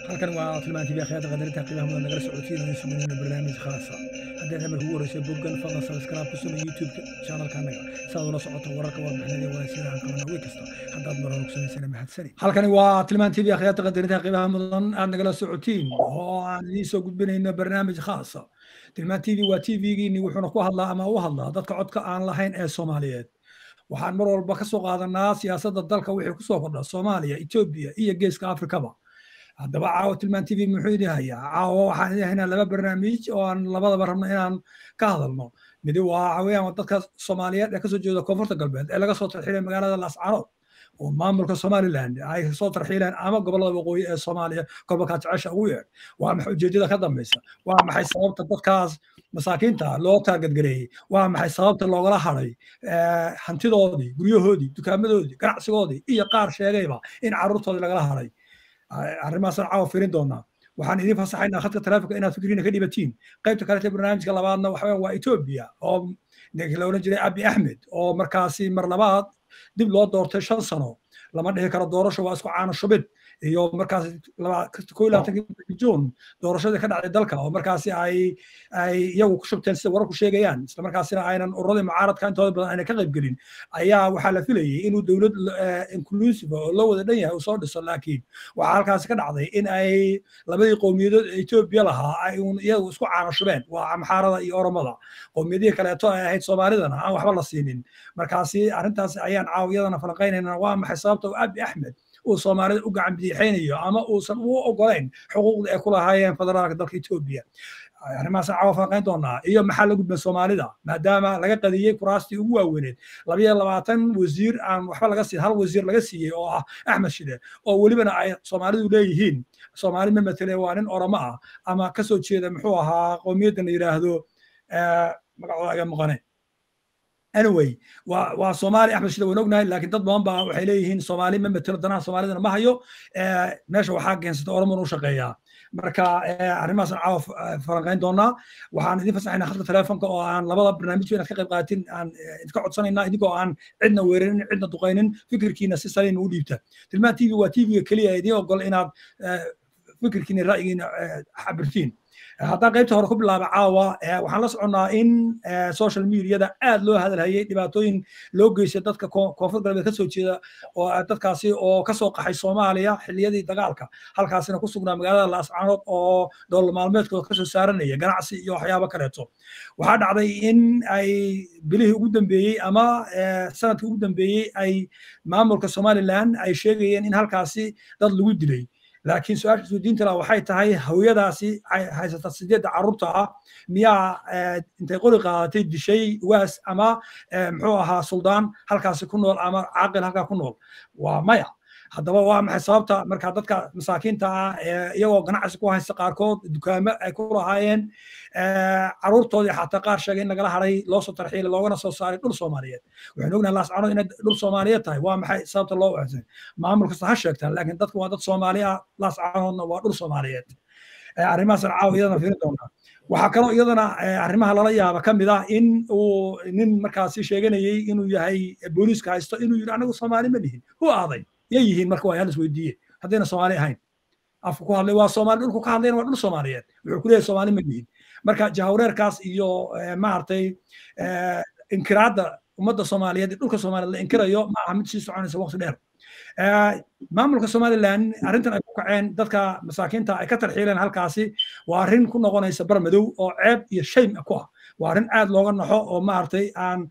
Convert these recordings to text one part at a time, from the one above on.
halkan waa tilmaantii akhyada qadarinta qiimaha mudan nagala socotiin sugnayna barnaamij khaasa haddii aad ugu horeyso boggan fadlan subscribe ku samee youtube-ka channelka annaga saad ula socoto wararka warbixinada iyo waraysiyaha aan qabana wey kasta haddaad mar hore ogsonaysana mahadsani halkani waa tilmaan tv akhyada qadarinta qiimaha mudan aad nagala socotiin oo aan idiin soo gudbinayno barnaamij khaasa tilmaan tv waa tvgiini wuxuuna ku hadlaa ama u hadlaa dadka codka aan lahayn ee soomaaliyeed waxaan mar walba ka soo qaadanaa siyaasadda dalka wixii ku soo kordha soomaaliya etoobiya iyo geeska afrikaba haddaba caawa tilmaan tv muxuu idin hayaa caawa waxaan idin haynaa laba barnaamij oo aan labadaba rabno inaan ka hadalno midi waa waxaweyaan dadka soomaaliyeed ee kasoo jeeda koonfurta galbeed ee laga soo tarxiilay magaalada laascaanood oo maamulka somaliland ay soo tarxiileen ama gobollada waqooyi ee soomaaliya gobolkaa jecesha ugu yeedh waa maxay ujeedada ka dambaysa waa maxay sababta dadkaas masaakiinta loo taargadgareeyey waa maxay sababta loogala haday hantidoodii guryahoodii dukaamadoodii ganacsigoodii iyo qaar sheegayba in carruurtoodii lagala haday arrimahaasaan caawa firin doonaa waxaan idiin fasaxaynaa khadka taleefonka inaad fikriina ka dhibatiin qaybta kalete barnaamijka labaadna waxa waa etoobiya oo la odhan jiray abi axmed oo markaasi mar labaad dib loo doortay shan sano lama dhihi karo doorasho waa isku caano shubid iyo markaas ko iyo labaatankii juun doorashadii ka dhacday dalka oo markaasi ay ay iyagu ku shubteen sida wararku sheegayaan isla markaasina aynan ururadii mucaaradka intooda badan aynan ka qayb gelin ayaa waxaa la filayay inuu dowlad inclusive oo loo wada dhan yahay uu soo dhiso laakiin waxaa halkaasi ka dhacday in ay labadii qowmiyadood ee etoobiya lahaa ay un iyagu isku caano shubeen waa amxaarada iyo oromada qowmiyadihii kaleeto ay ahayd soomaalidana aan waxba la siinin markaasi arrintaas ayaan caawiyadana falanqaynaynaa waa maxay sababta abi axmed uu soomaalida u gacan bidixaynayo ama uusan u ogolayn xuquuqda ay ku lahaayeen federaalka dalka etoobiya arrimahaasaan caawa falanqayn doonaa iyo maxaa la gudban soomaalida maadaama laga qadiyey kuraastii ugu waaweyneed labayo labaatan wasiir aan waxba laga siin hal wasiir laga siiyey oo ah axmed shide oo welibana ay soomaalidu leeyihiin soomaali ma matele waa nin oromo ah ama ka soo jeeda muxuu ahaa qowmiyadda la yidhaahdo magacooda aga maqane anyway waa waa soomaali axmed shida waan ognahay laakiin dad badan baa waxay leeyihiin soomaali ma matelo danaha soomaalidana ma hayo meesha waxaa keensata oromon u shaqeeyaa marka arrimahaas aan caawa falanqayn doonaa waxaan idin fasaxaynaa khadka telefonka oo aan labada barnaamijyo inaad ka qayb qaatin aan idinka codsanaynaa idinkoo aan cidna weerarin cidna duqaynin fikirkiina si saliima u dhiibta tilmaan tv waa tvga keliya idiin ogol inaad fikirkiina ra'yigiina xabirtiin haddaan qaybta hore ku bilaaba caawa waxaan la soconnaa in social mediada aad loo hadalhayay dhibaatooyin loo geystay dadka koonfur galbeed ka soo jeeda oo dadkaasi oo ka soo qaxay soomaaliya xilliyadii dagaalka halkaasina ku sugnaa magaalada laascaanood oo dowlad maalmeedkooda kasoo saaranaya ganacsi iyo waxyaabo kaleeto waxaa dhacday in ay bilihii ugu dambeeyey ama sanadkii ugu dambeeyey ay maamulka somaliland ay sheegayeen in halkaasi dad lagu dilay laakiin su-aasha isweydiinta laha waxay tahay hawiyadaasi haysata sideedda carruurta ah miyaa intay qori qaadatay dishay waas ama muxuu ahaa suldaan halkaasi ku nool ama caaqil halkaa ku nool waa maya haddaba waa maxay sababta marka dadka masaakiinta ah iyagoo ganacsi ku haysta qaarkood dukaamo ay ku lahaayeen carruurtoodii xataa qaar sheegay in lagala haray loo soo tarxiilay loogana soo saaray dhul soomaaliyeed waxaynu ognahay laascaanood inay dhul soomaaliyeed tahay waa maxay sababta loo waasay maamul kasta ha sheegtaan laakiin dadku waa dad soomaali ah laascaanoodna waa dhul soomaaliyeed arrimahaasaan caawa iyadana fiirin doonaa waxaa kaloo iyadana arrimaha lala yaaba ka mid ah in uu nin markaasi sheeganayey inuu yahay booliiska haysto inuu yidhi anagu soomaali ma nihin hu aaday yay yihiin marka waa yaal isweydiiye haddayna soomaali ahayn afku ku hadlay waa soomaali dhulku ka hadlayna waa dhul soomaaliyeed wuxuu ku leeyahay soomaali ma nihin marka jahawreerkaas iyo maaragtay inkiraadda ummadda soomaaliyeed dhulka soomaaliyeed la inkirayo ma aha mid sii soconaysa waqti dheer maamulka somaliland arrintan ay ku kaceen dadka masaakiinta ay ka tarxiileen halkaasi waa arrin ku noqonaysa bar madow oo ceeb iyo shaym ku ah waa arrin aad looga naxo oo maaragtay aan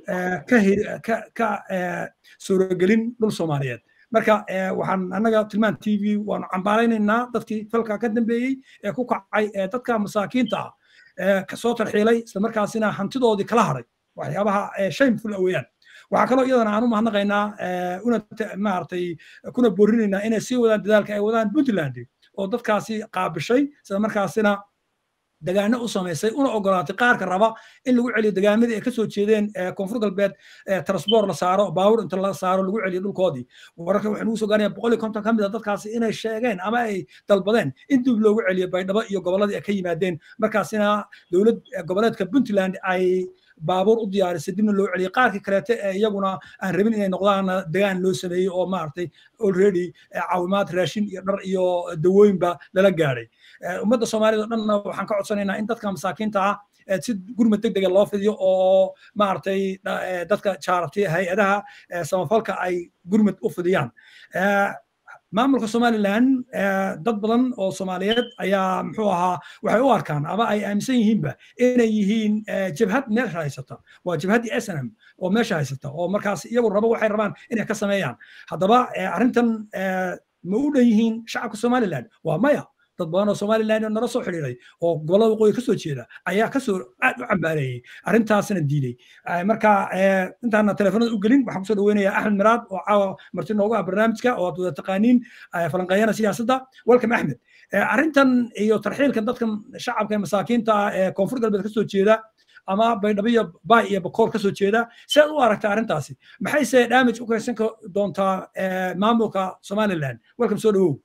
ka ka suuragelin dhul soomaaliyeed marka waxaan annaga tilmaan t v waanu cambaaraynaynaa dadkii falka ka dambeeyey ee ku kacay ee dadka masaakiinta ah ee kasoo tarxiilay islamarkaasina hantidoodii kala haray waxyaabaha shameful weeyaan waxaa kaloo iyadana aan u mahadnaqaynaa una maaragtay kuna boorinaynaa inay sii wadaan dadaalka ay wadaan puntland oo dadkaasi qaabishay isla markaasina degaano u samaysay una ogolaatay qaarka raba in lagu celiyo degaamadii ay kasoo jeedeen koonfur galbeed transport la saaro baawur inta la saaro lagu celiyo dhulkoodii wararka waxay nugu soo gaarayaan boqol iyo konton ka mid a dadkaasi inay sheegeen ama ay dalbadeen in dib loogu celiyo baydhabo iyo gobolladii ay ka yimaadeen markaasina dowlad goboleedka puntland ay baabuur u diyaarisay dibna loo celiyay qaarkii kaleete ee iyaguna aan rabin inay noqdaan degaan loo sameeyey oo maaragtay already caawimaad raashin iyo dhar iyo dawooyinba lala gaadhay ummadda soomaalida o dhanna waxaan ka codsanaynaa in dadka masaakiinta ah si gurmad deg dega loo fidiyo oo maaragtay dadka jaarabtay hay-adaha samafalka ay gurmad u fidiyaan maamulka somalilan dad badan oo soomaaliyeed ayaa muxuu ahaa waxay u arkaan ama ay aaminsan yihiinba inay yihiin jabhad meesha haysata waa jabhaddii snm oo meesha haysata oo markaas iyagu rabo waxay rabaan inay ka sameeyaan haddaba arrintan ma u dhan yihiin shacabka somalilan waa maya dad badan oo somalilan oo nala soo xidhiiray oo gobolada waqooyi kasoo jeeda ayaa kasoo aad u cambaareeyey arrintaasna diiday marka intaana telefoonada u gelin waxaan kusoo dhaweynayaa axmed miraad oo caawa marti noogu ah barnaamijka oo aad wada taqaaniin falanqeeyana siyaasadda welcome axmed arrintan iyo tarxiilkan dadkan shacabka ee masaakiinta ah ee koonfur galbeed kasoo jeeda ama baydhabo iyo bay iyo bakool kasoo jeeda si aad u aragtaa arrintaasi maxayse damage u kaysan doontaa maamulka somaliland welcome soo dhawow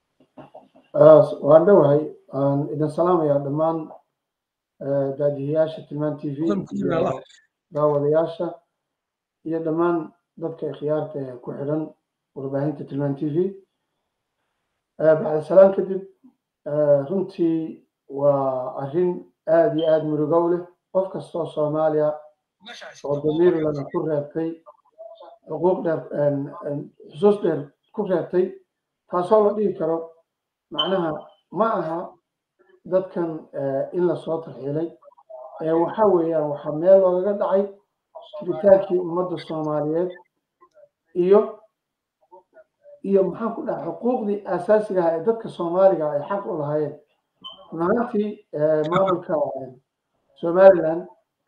waan dhowahay aan idin salaamayaa dhammaan daadihiyaasha tilmaan t v iyo daawadayaasha iyo dhammaan dadka ikhyaarta ee ku xidhan warbaahinta tilmaan t v bacda salaan kadib runtii waa arrin aad iyo aad murugow leh qof kastoo soomaaliya oo damiir lana ku reebtay xuquuq dheer xusuus dheer ku reebtay taasoo la dhihi karo macnaha ma aha dadkan in lasoo tarxiilay waxa weeyaan waxaa meel loogaga dhacay jiritaankii ummadda soomaaliyeed iyo iyo maxaan ku dhaha xuquuqdii asaasiga ah ee dadka soomaaliga ay xaq u lahaayeen run ahaantii maamulka somaliland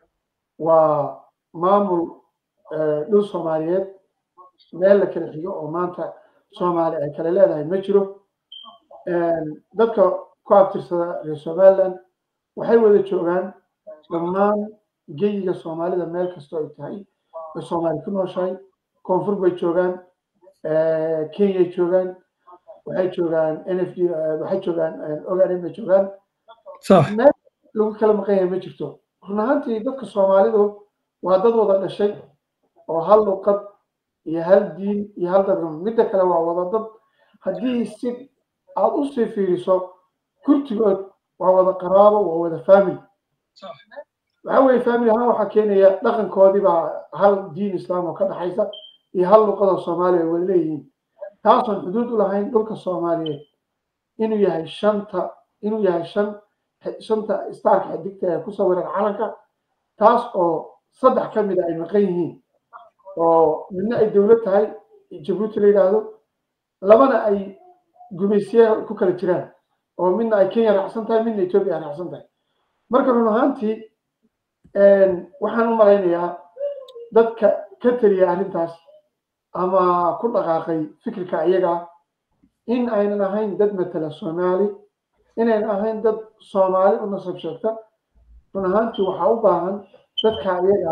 waa maamul dhul soomaaliyeed meel la kala xigo oo maanta soomaali ay kale leedahay ma jiro dadka ku abtirsada reer somaliland waxay wada joogaan dhammaan geyiga soomaalida meel kastoo ay tahay ay soomaali ku nooshahay koonfur bay joogaan kenyay joogaan waxay joogaan n f d waxay joogaan ogaden bay joogaan meel lagu kala maqan yahay ma jirto run ahaantii dadka soomaalidu waa dad wada dhashay oo hal luqad iyo hal diin iyo hal dadka midda kale waa wada dad haddii si aad u sii fiiriso kurtigood waa wada qaraabo waa wada family waxa weeye family ahaan waxaa keenaya dhaqankoodii baa hal diin islaam oo ka dhaxaysa iyo hal luqada soomaaliya ay wada leeyihiin taasoon xuduud u lahayn dhulka soomaaliyeed inuu yahay shanta inuu yahay shan shanta staarka xidigta ee ku sawiran calanka taas oo saddex ka mid a ay maqan yihiin oo midna ay dowlad tahay jabuuti la yidhaahdo labana ay gumaysiyaha ku kala jiraan oo midna ay kenya raacsan tahay midna etoobiya raacsan tahay marka run ahaantii waxaan u malaynayaa dadka ka teliya arrintaas ama ku dhaqaaqay fikirka iyaga in aynan ahayn dad matala soomaali inaynan ahayn dad soomaali u nasab sheegta run ahaantii waxaa u baahan dadka iyaga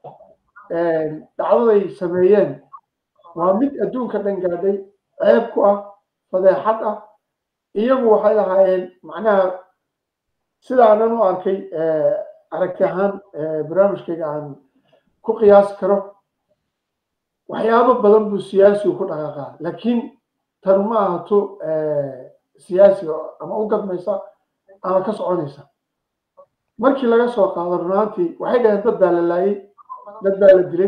dhacdaday sameeyeen waa mid adduunka dhan gaadhay ceeb ku ah fadeexad ah iyagu waxay lahaayeen macnaha sidaanan u arkay aragti ahaan barnaamijkayga aan ku qiyaasi karo waxyaabo badan buu siyaasigu ku dhaqaaqaa laakiin tan ma ahato siyaasiga ama u gadmaysa ama ka soconaysa markii laga soo qaado runaantii waxay dhaheen dad baa la laayay dad baa la dilay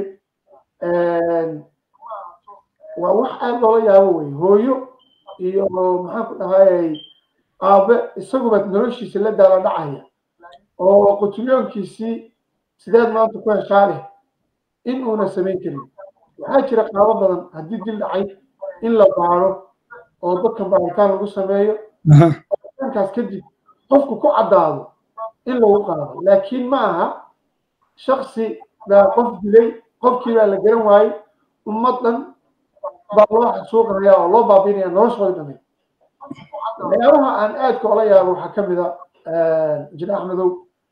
waa wax aad loola yaabo wey hooyo iyo maxaan ku dhahayay aabe isaguba noloshiisa la daala dhacaya oo qutulyoonkiisii sideed maanta ku heshaa leh in uuna samayn karin waxaa jira qaabo badan haddii dil dhacay in la baaro oo dadkan baaritaan lagu sameeyo baaritaankaas kadib qofku ku caddaado in lagu qaado laakiin ma aha shaksi baa qof dilay qofkii baa la garan waayey ummad dhan baa loo xasuuqaya oo loo baabiinaya noloshooda dhamay waxyaabaha aan aadka ola yaabo waxaa ka mid a jir axmedow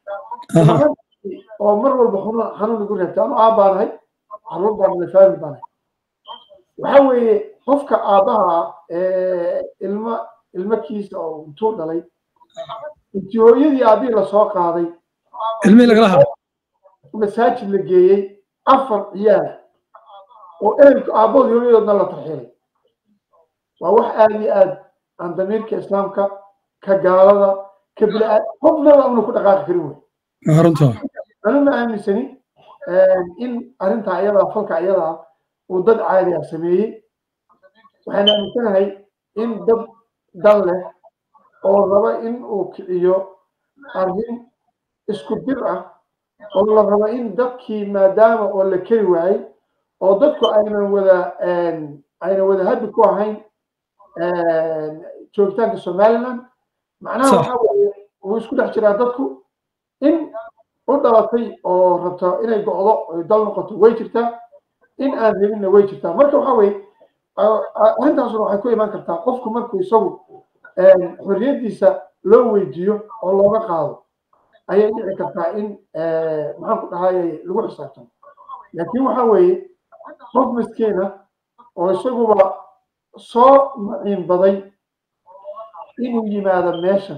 oo mar walba xanuun xanuun igu reebtay anu aabbaanahay caruur baan dhalay faamil baanahay waxa weeye qofka aabbaha ilma ilmakiisa oo intuu dhalay intii hooyadii aabbihii lasoo qaaday ilmihii lagala hado masaajid la geeyey afar ciyaala oo ehelka aabbood hooyadoodna la tarxiilay waa wax aada iyo aad aan damiirka islaamka ka gaalada ka bila qofnaba una ku dhaqaaqi karin wey runta anu ma aaminsani in arrintaa iyadaa falka iyadaa uu dad caadi ah sameeyey waxaan aaminsanahay in dad dal leh oo raba in uu kiciyo arrin isku dir ah oo la rabo in dadkii maadaama oo la keri waayey oo dadku aynan wada aynan wada haddi ku ahayn joogitaanka somaliland macnaha waxaa weeye wuu isku dhex jiraa dadku in u dhalatay oo rabto inay go'do oy dal noqoto way jirtaa in aan rabinna way jirtaa marka waxaa weeye arrintaasuna waxay ku imaan kartaa qofku markuu isagu xorriyaddiisa loo weydiiyo oo looga qaado ayay dhici kartaa in maxaan ku dhahaye lagu xisaabtamo laakiin waxaa weeye qof miskiina oo isaguba soo maciin baday inuu yimaado meeshan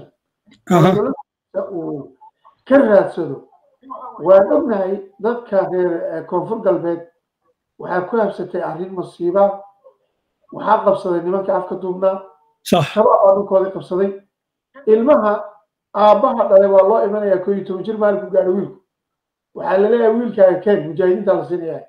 uu ka raadsado waan ognahay dadka reer koonfur galbeed waxaa ku habsatay arrin masiiba waxaa qabsaday nimanka afka duubnaa shabaab baa dhulkoodii qabsaday ilmaha aabbaha dhalay waa loo imanayaa koo iyo toban jir maalinku gaadho wiilku waxaa la leeyahay wiilkaaga keen mujaahidiinta la siinayaa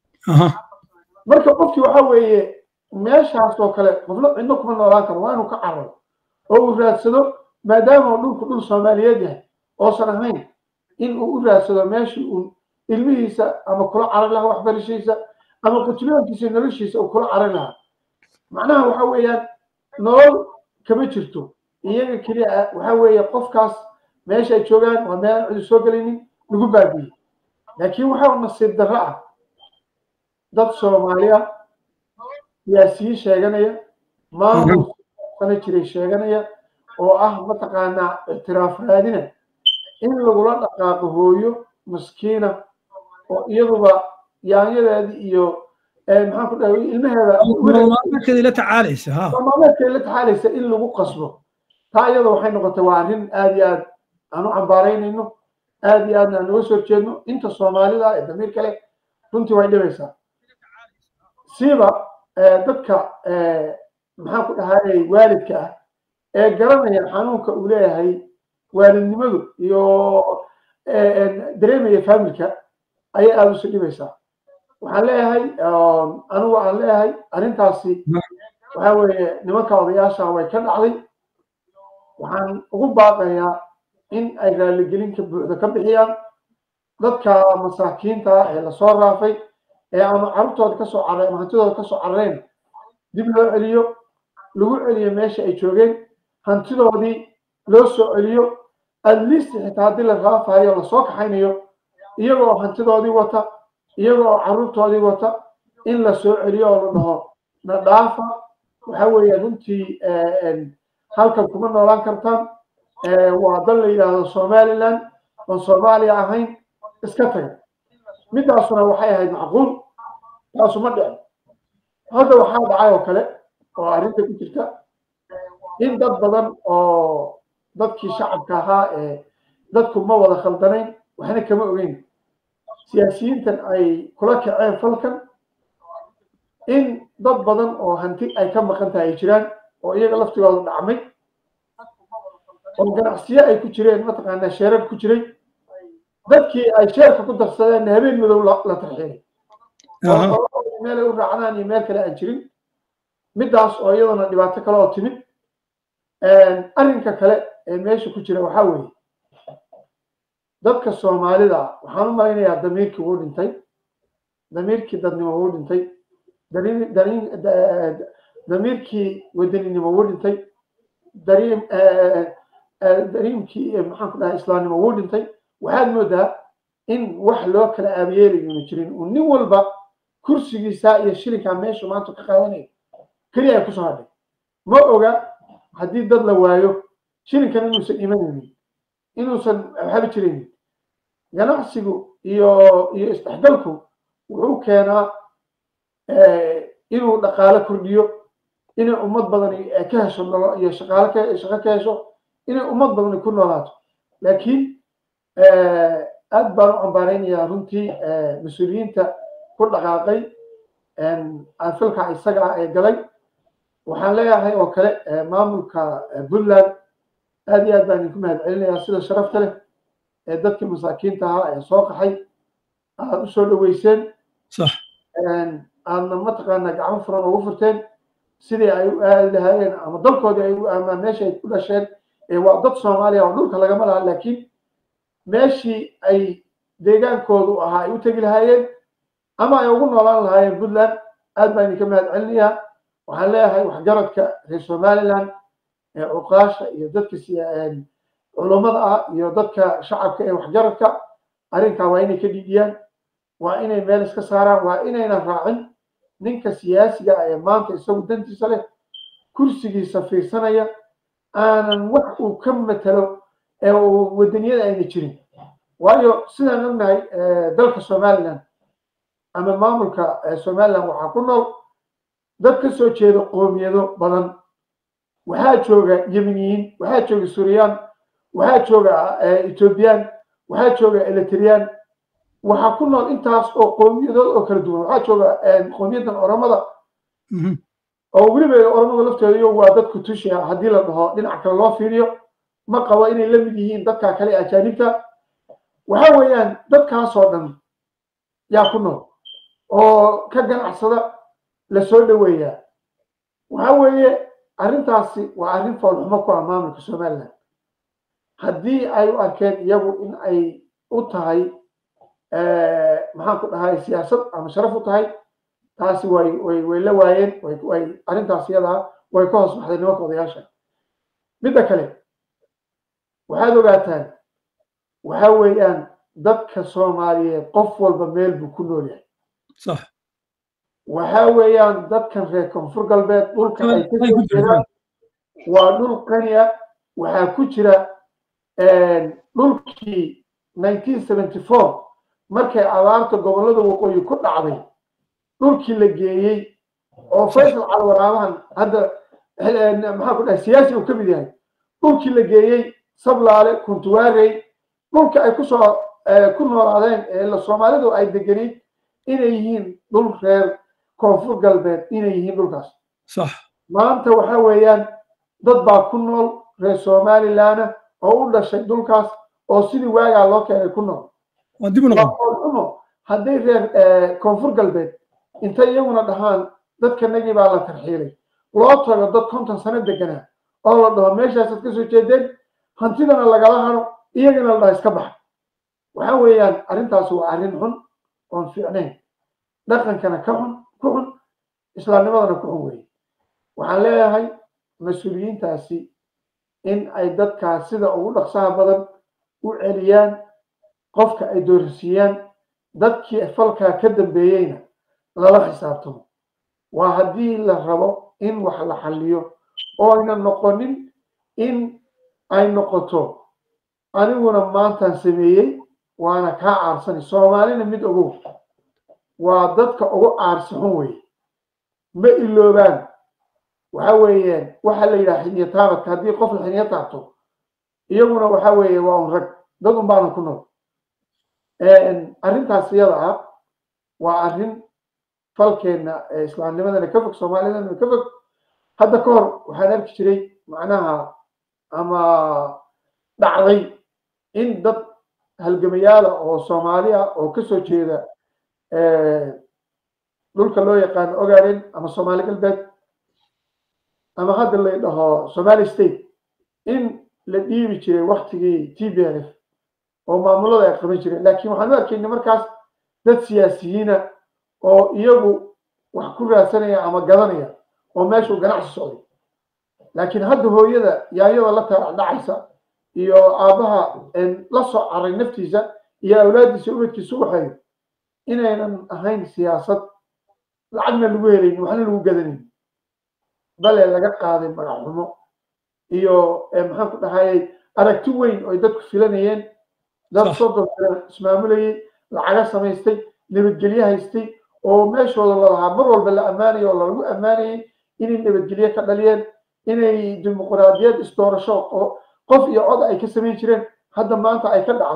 marka qofkii waxaa weeye meeshaas oo kale qofna cidno kuma noolaan karo waa inuu ka cararo oo uu raadsado maadaama uu dhulku dhul soomaaliyeed yahay oosan ahayn in uu u raadsado meeshii uu ilmihiisa ama kula carar lahaa waxbarashadiisa ama qutulyoonkiisa noloshiisa uu kula carar lahaa macnaha waxa weeyaan nolol kama jirto iyaga keliya ah waxa weeye qofkaas meesha ay joogaan waa meel aan cidi soo gelaynin lagu baabiyey laakiin waxaa nasiib darro ah dad soomaaliya siyaasiyiin sheeganaya maamul sana jiray sheeganaya oo ah mataqaanaa ictiraaf raadina in lagula dhaqaaqo hooyo maskiina oo iyaduba yaanyadeedi iyo maxaan ku dhahay ilmaheeda maalmeedkeeda la tacaalaysa ha maalmeedkeeda la tacaalaysa in lagu qasbo taa iyada waxay noqotay waa arrin aada iyo aad aan u cambaaraynayno aada iyo aadna aan uga soo jeedno inta soomaalida ee damiir kale runtii way dhibaysaa siiba dadka maxaan ku dhahay waalidka ah ee garanaya xanuunka uu leeyahay waalidnimadu iyo dareemaya familka ayay aada usi dhibaysaa waxaan leeyahay anigu aan leeyahay arrintaasi waxa weeye nimanka odayaasha way ka dhacday waxaan ugu baaqayaa in ay raaligelinka buuxda ka bixiyaan dadka masaakiinta ee lasoo raafay ee ama carruurtooda kasoo carray ama hantidooda kasoo carareen dib loo celiyo lagu celiyo meesha ay joogeen hantidoodii loo soo celiyo at least xitaa haddii la raafayo lasoo kaxaynayo iyagoo hantidoodii wata iyagoo carruurtoodii wata in la soo celiyo oo la dhaho na dhaafa waxa weeye runtii halkan kuma noolaan kartaan waa dal la yidhaahdo somaliland oon soomaaliya ahayn iska taga midaasuna waxay ahayd macquul taasu ma dhicin hadda waxaa dhacay oo kale oo arrinta ku jirta in dad badan oo dadkii shacabka ahaa ee dadku ma wada khaldanayn waxna kama ogeyn siyaasiyiintan ay kula kaceen falkan in dad badan oo hanti ay ka maqan tahay ay jiraan oo iyaga laftigooda dhacmay oo ganacsiyo ay ku jireen mataqaanaa sheerar ku jiray dadkii ay sheerka ku darsadeen habeen madow la tarxiilay meel ay u raacdaan iyo meel kale aan jirin midaas oo iyadana dhibaato kale oo timid arrinka kale ee meesha ku jira waxaa weeye dadka soomaalida waxaan u malaynayaa damiirkii wuu dhintay damiirkii dadnimo wuu dhintay damiirkii wadaninimo wuu dhintay dariim dariimkii maxaan ku dhahay islaamnimo wuu dhintay waxaad moodaa in wax loo kala aabayeelayona jirin uu nin walba kursigiisa iyo shilinkaa meeshu maanta ka qaadanayo keliya ay kusoo hadhay ma oga haddii dad la waayo shilinkan inuusan imanaynin inuusan waxba jiraynin ganacsigu iyo iyo isdhexgalku wuxuu keenaa inuu dhaqaale kordhiyo inay ummad badan ka hesho nolo iyo shaqaale shaqo ka hesho inay ummad badan ku noolaato laakiin aad baan u cambaaraynayaa runtii mas-uuliyiinta ku dhaqaaqay filka isaga ah ee galay waxaan leeyahay oo kale maamulka puntland aad iyo aad baan idinku mahad celinayaa sida sharafta leh ee dadkii masaakiinta ahaa ee soo qaxay aad u soo dhaweyseen aadna mataqaana gacmo furan ugu furteen sidii ay u aadi lahaayeen ama dalkoodii ay u aamaan meesha ay ku dhasheen waa dad soomaaliya oo dhulka lagama laha laakiin meeshii ay deegaankoodu ahaa ay u tegi lahaayeen ama ay ugu noolaan lahaayeen puntland aad baan idinka mahad celinayaa waxaan leeyahay waxgaradka reer somaliland ee cuqaasha iyo dadka culummada ah iyo dadka shacabka ee waxgaradka arrinkaa waa inay ka dhidiyaan waa inay meel iska saaraan waa inaynan raacin ninka siyaasiga ah ee maanta isagu dantiisa leh kursigiisa fiirsanaya aanan wax uu ka matalo ee uu wadaniyada ayna jirin waayo sidaan ognahay dalka somaliland ama maamulka somaliland waxaa ku nool dad ka soo jeeda qoomiyado badan waxaa jooga yemeniyiin waxaa jooga suuriyaan waxaa jooga ethoobiyan waxaa jooga elitriyaan waxaa ku nool intaas oo qoomiyadood oo kala duwan waxaa jooga qoomiyadan oromada oo weliba oromada lafteeda iyo waa dadku tushiya haddii la dhaho dhinac kale loo fiiriyo ma qabo inay la mid yihiin dadka kale ee ajaanibta waxa weeyaan dadkaasoo dhan yaa ku nool oo ka ganacsada la soo dhoweeyaa waxa weeye arrintaasi waa arrin foolxumo ku ah maamulka somaliland haddii ay u arkeen iyagu in ay u tahay maxaan ku dhahay siyaasad ama sharaf u tahay taasi way way way la waayeen way arrintaas iyadaa way ka hoos baxday nimanka odayaasha midda kale waxaad ogaataan waxa weeyaan dadka soomaaliyeed qof walba meel buu ku nool yahay sax waxa weeyaan dadkan reer koonfur galbeed dhulka ay ka soo jeedaan waa dhul qaniya waxaa ku jira dhulkii nineteen seventy four markay abaarta gobollada waqooyi ku dhacday dhulkii la geeyey oo faysal calwaraabahan hadda maxaa ku dhahay siyaasi uu ka mid yahay dhulkii la geeyey sablaale kuntuwaarey dhulka ay kusoo ku noolaadeen ee soomaalidu ay deganayd inay yihiin dhul reer koonfur galbeed inay yihiin dhulkaas sax maanta waxa weeyaan dad baa ku nool reer somalilandna oo u dhashay dhulkaas oo sidii waagaa loo keenay ku nool waa dib u noqon xumo hadday reer koonfur galbeed intay iyaguna dhahaan dadkanagii baa la tarxiilay loo tago dad konton sano deganaa oo la dhaho meeshaasaad ka soo jeedeen hantidana lagala haro iyagana la dhaha iska baxa waxa weeyaan arrintaas waa arrin xun oon fiicnayn dhaqankana ka xun ku xun islaamnimadana ku xun weeye waxaan leeyahay mas-uuliyiintaasi in ay dadkaas sida ugu dhaqsaha badan u celiyaan qofka ay doorsiiyaan dadkii falkaa ka dambeeyeyna lala xisaabtamo waa haddii la rabo in wax la xalliyo oo ayna noqonin in ay noqoto aniguna maantaan sameeyey waana kaa aarsani soomaalina mid ogow waa dadka ugu aarsi xun weeye ma iloobaan waxa weeyaan waxa la yidhaha xiniyo taabadka haddii qof la xiniyo taabto iyaguna waxa weeye waa un rag dad un baana ku nool arrintaas iyada ah waa arrin falkeenna ee islaamnimadana ka fog soomaalidana ka fog hadda ka hor waxaan arki jiray macnaha ama dhacday in dad halgamayaala oo soomaali ah oo kasoo jeeda dhulka loo yaqaano ogaadeen ama soomaali galbeed ama hadda la dhaho somali state in la dhiibi jiray waktigii t b l f oo maamulada ay qaban jireen laakiin waxaan u arkayna markaas dad siyaasiyiina oo iyagu wax ku raadsanaya ama gadanaya oo meeshuu ganacsi socday laakiin hadda hooyada yaayada la taadhacaysa iyo aabbaha la soo caray naftiisa iyo awlaaddiisa ubadkiisa u hayo inaynan ahayn siyaasad lacagna lagu helayn waxna lagu gadanayn bale laga qaaday magacxumo iyo maxaan ku dhahayay aragti weyn oo ay dadku filanayeen dad soddon sano ismaamulayay lacaga samaystay nabadgelye haystay oo meeshooda lalahaa mar walba la ammaanayo oo lagu ammaanayay inay nabadgelye ka dhaliyeen inay dimuqraadiyad isdoorasho oo qof iyo cod ay ka samayn jireen hadda maanta ay ka dhacdo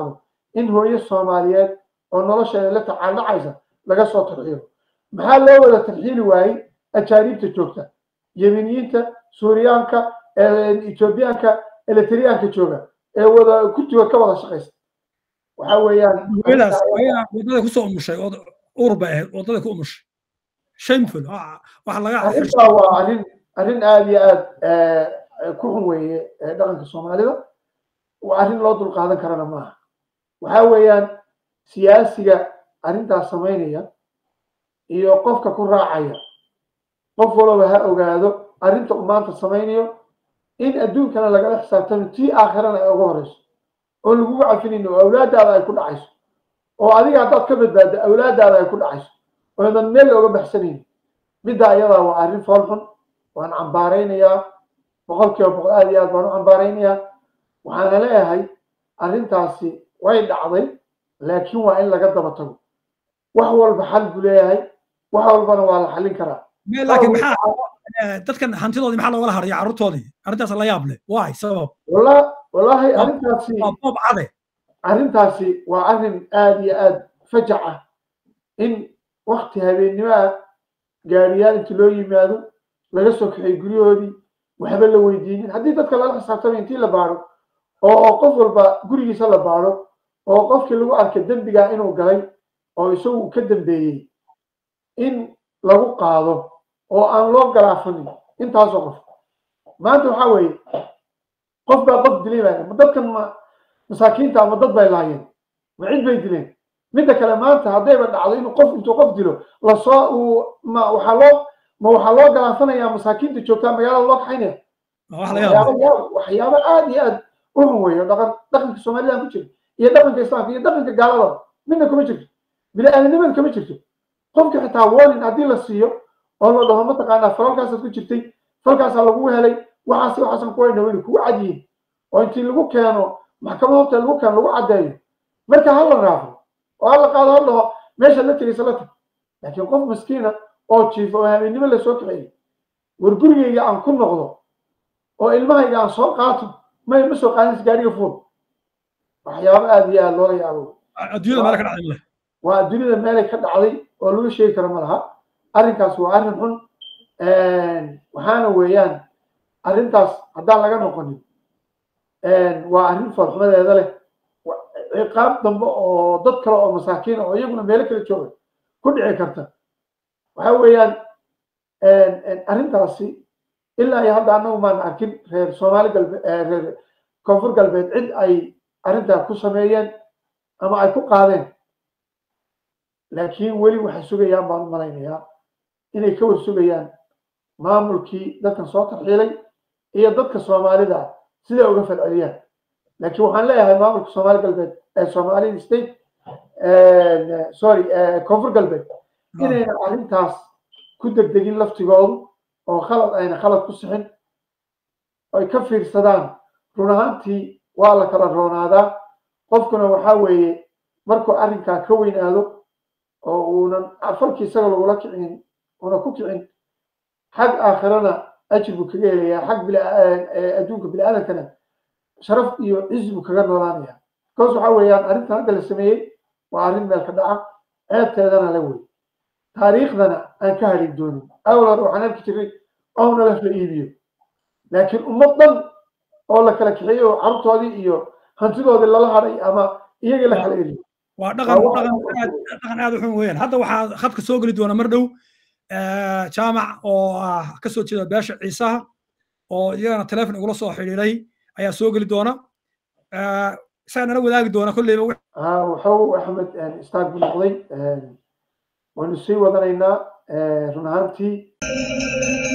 in hooyo soomaaliyeed oo nolosheeda la tacaaldhacaysa laga soo tarxiilo maxaa loo wada tarxiili waayey ajaaniibta joogta yemeniyiinta suuriyaanka etoobiyaanka eletriyaanka jooga ee wada kurtigood ka wada shaqaysta waxa weeyaan wadada kusoo umushay uur bay ahayd wadada ku umushay shameful waxa laga arrintaa waa arrin arrin aada iyo aad ku xun weeye dhaqanka soomaalida waa arrin loo dulqaadan karana maaha waxa weeyaan siyaasiga arrintaas samaynaya iyo qofka ku raacaya qof walaba ha ogaado arrinta uu maanta samaynayo in adduunkana lagala xisaabtamo tii aakhirana ay uga horeyso oo lagugu cafinayno oo awlaadaada ay ku dhacayso oo adiga haddaad ka badbaaddo awlaadaada ay ku dhacayso oodan meel looga baxsanaynin middaa iyadaa waa arrin fool xun waan cambaaraynayaa boqol kiiba boqol aad iyo aad baan u cambaaraynayaa waxaana leeyahay arrintaasi way dhacday laakiin waa in laga daba tago wax walba xal buu leeyahay wax walbana waa la xallin karaa laakiin maxaa dadkan hantidoodii maxaa loogala haraya carruurtoodii arrintaas la yaab leh waay sabab wala wallaahi arrintaasi boob cade arrintaasi waa arrin aad iyo aad fajac ah in wakti habeennimo ah gaariyaal intii loo yimaado laga soo kaxay guryahoodii waxba la weydiinin haddii dadka lala xisaabtamay intii la baaro oo qof walba gurigiisa la baaro oo qofkii lagu arkay dembigaa inuu galay oo isagu ka dambeeyey in lagu qaado oo aan loo galaafanin intaasoo qof maanta waxaa weeye qof baa qof dilay baa ma dadkan ma masaakiinta ama dad bay laayeen ma cid bay dileen midda kale maanta haddayba dhacdo inuu qof intuu qof dilo lasoo uu ma waxaa loo ma waxaa loo galaafanayaa masaakiinta joogtaa magaalada loo kaxaynaya waxyaabo aad iyo aad u xun weeyo dhaqan dhaqanka soomaalida ku jira iyo dhaqanka islaamka iyo dhaqanka gaalada midna kuma jirto bini-aadanimada kama jirto qofka xitaa warning haddii la siiyo oo la dhaho mataqaanaa falalkaasaad ku jirtay falkaasaa lagu helay waxaas waxaasan ku wayna wayna kugu cadyihin oo intii lagu keeno maxkamad horta lagu keeno lagu caddeeyo marka ha la raafo oo ha la qaado ha dhaho meesha la tegaysa la tag laakiin qof miskiina oo jiifa oo habeennimo lasoo kaxeeyey war gurigayga aan ku noqdo oo ilmahayga aan soo qaato may ma soo qaadinaysa gaariga fuul waxyaabo aada iyo aada loola yaabo adduunyada meele ka dhacday waa adduunyada meelay ka dhacday oo lagu sheegi karo ma laha arrinkaas waa arrin xun waxaana weeyaan arrintaas haddaan laga noqonin waa arrin foolxumadeeda leh ciqaab dambe oo dad kale oo masaakiina oo iyaguna meelo kala jooga ku dhici karta waxa weeyaan arrintaasi ilaa iyo hadda annagu maan arkin reer soomaali galbeed reer koonfur galbeed cid ay arrintaa ku sameeyeen ama ay ku qaadeen laakiin weli waxay sugayaan baan u malaynayaa inay ka war sugayaan maamulkii dadkan soo tarxiilay iyo dadka soomaalida ah siday uga falceliyaan laakiin waxaan leeyahay maamulka soomaali galbeed ee soomaalida state sorry koonfur galbeed inayna arrintaas ku degdegin laftigoodu oo khalad ayna khalad ku sixin ay ka fiirsadaan run ahaantii waa la kala roonaadaa qofkuna waxaa weeye markuu arrinkaa ka weynaado oo uunan falkii isaga lagula kicin una ku kicin xag aakhirana ajir buu kaga helayaa xag adduunka bini-aadankana sharaf iyo cizi buu kaga noolaanaya bikaas waxaa weeyaan arrintan hadda la sameeyey waa arrin meel ka dhaca ceebteedana la wey taariikhdana aan ka hadhin doonin awlan waxaan arki jiray oona laf la iibiyo laakiin ummad dhan oo la kala kaxeeyey oo carruurtoodii iyo hantidoodii lala hadhay ama iyagii la kala eriyo waa dhaqan dhaqan aad dhaqan aad u xun weeyaan hadda waxaa khadka soo geli doona mar dhow jaamac oo ah ka soo jeeda beesha ciisaha oo iyagana telefon igula soo xidhiiray ayaa soo geli doona isaga nala wadaagi doona kolleyba wuxuu axmed istaag buu noqday waynu sii wadanaynaa run ahaantii